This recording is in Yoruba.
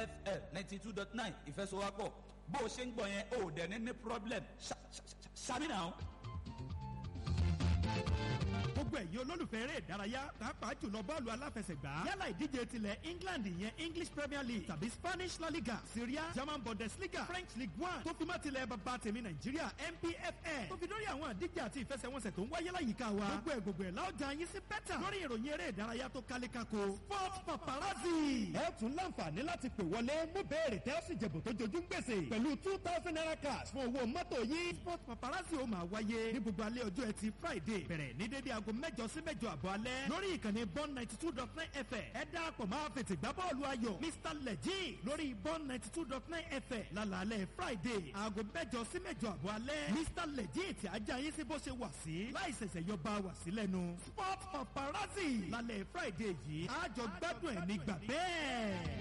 fm ninety two dot nine ìfẹsowápọ̀ bó o ṣe ń gbọ́ yẹn o ò dẹ̀ ní ní problem ṣàmì náà gbogbo ẹ̀yin olólùfẹ́ eré ìdárayá pàápàá jùlọ bọ́ọ̀lù aláfẹsẹ̀gbá yálà ìdíje tilẹ̀ england ìyẹn english premier league tàbí spanish la liga syria german bundesliga french league one tó fi mọ́ tilẹ̀ bàbá tèmi nàìjíríà npfl tó fi dórí àwọn àdíje àti ìfẹsẹ̀wọnsẹ̀ tó ń wáyé láyìíká wa gbogbo ẹ̀ gbogbo ẹ̀ láwùjọ yín sí bẹ́tà lórí ìròyìn eré ìdárayá tó kálékáko sport paparazzi. ẹ tún láǹfààní láti pè wọlé mú béèrè tẹ́ ó sì jẹ̀bù tó jojú ń gbèsè pẹ̀lú two thousand naira cash fún owó mọ́tò yín. sport paparazzi ó máa wáyé ní gbogbo alẹ́ ọjọ́ ẹtì friday bẹ̀rẹ̀ ní dédé aago mẹ́jọ sí mẹ́jọ àbọ̀ alẹ́ lórí ìkànnì bond ninety two dot nine fm ẹ dáàpọ̀ máa fètè gbá bọ́ọ̀lù ayọ̀ mr lẹ́jì lórí bond ninety two dot nine fm lálàálẹ̀ friday aago mẹ́jọ sí mẹ́jọ àbọ̀ alẹ́ mr lẹ́jì tí ajá yín sí bó ṣe wà sí láì ṣẹ̀ṣẹ̀ yọ bá wà sí lẹ́nu sport paparazzi lálẹ́ friday yìí àjọ gbádùn ẹ̀ nígbà bẹ́ẹ̀.